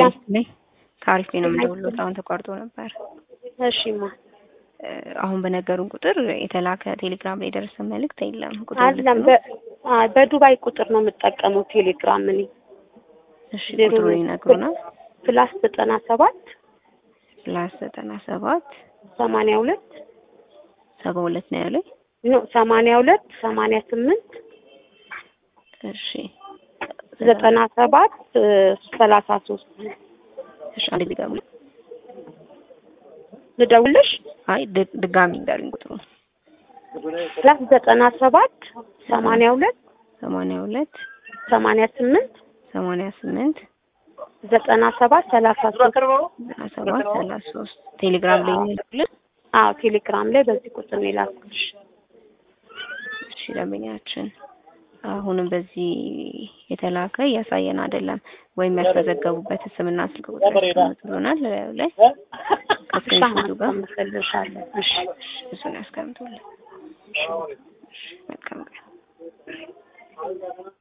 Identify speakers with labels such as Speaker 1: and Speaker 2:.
Speaker 1: ነኝ ከአሪፍ ነው የምደውልዎት። አሁን ተቋርጦ ነበር።
Speaker 2: እሺማ
Speaker 1: እ አሁን በነገሩን ቁጥር የተላከ ቴሌግራም ላይ የደረሰ መልእክት የለም። ቁጥሩ ልክ
Speaker 2: አለም
Speaker 1: ነው?
Speaker 2: በ አይ በዱባይ ቁጥር ነው የምጠቀመው ቴሌግራም እኔ
Speaker 1: እሺ
Speaker 2: ዜሮ
Speaker 1: ቁጥሩን ይነግሩናል።
Speaker 2: ፕላስ ዘጠና ሰባት
Speaker 1: ፕላስ ዘጠና ሰባት
Speaker 2: ሰማንያ ሁለት
Speaker 1: ሰባ ሁለት ነው ያለኝ።
Speaker 2: ኖ ሰማንያ ሁለት ሰማንያ ስምንት
Speaker 1: እሺ
Speaker 2: ዘጠና ሰባት ሰላሳ ሶስት
Speaker 1: እሺ አንድ ድጋሚ
Speaker 2: ልደውልሽ
Speaker 1: አይ ድ- ድጋሚ እንዳሉኝ ቁጥሩ
Speaker 2: ፕላስ ዘጠና ሰባት ሰማንያ ሁለት
Speaker 1: ሰማንያ ሁለት
Speaker 2: ሰማንያ ስምንት
Speaker 1: ሰማንያ ስምንት
Speaker 2: ዘጠና ሰባት ሰላሳ ሶስት
Speaker 1: ዘጠና ሰባት ሰላሳ ሶስት ቴሌግራም ላይ የሚልኩልን
Speaker 2: አዎ ቴሌግራም ላይ በዚህ ቁጥር ነው የላኩልሽ
Speaker 1: እሺ ደንበኛችን አሁንም በዚህ የተላከ እያሳየን አይደለም። ወይም ያስመዘገቡበት ስምና ስልክ ቁጥር ያስቀምጡልናል ላዩ ላይ ከስክሪንሾቱ ጋር
Speaker 2: አመሰግንሻለሁ እሺ
Speaker 1: እሱን ያስቀምጡልን። መልካም ቀን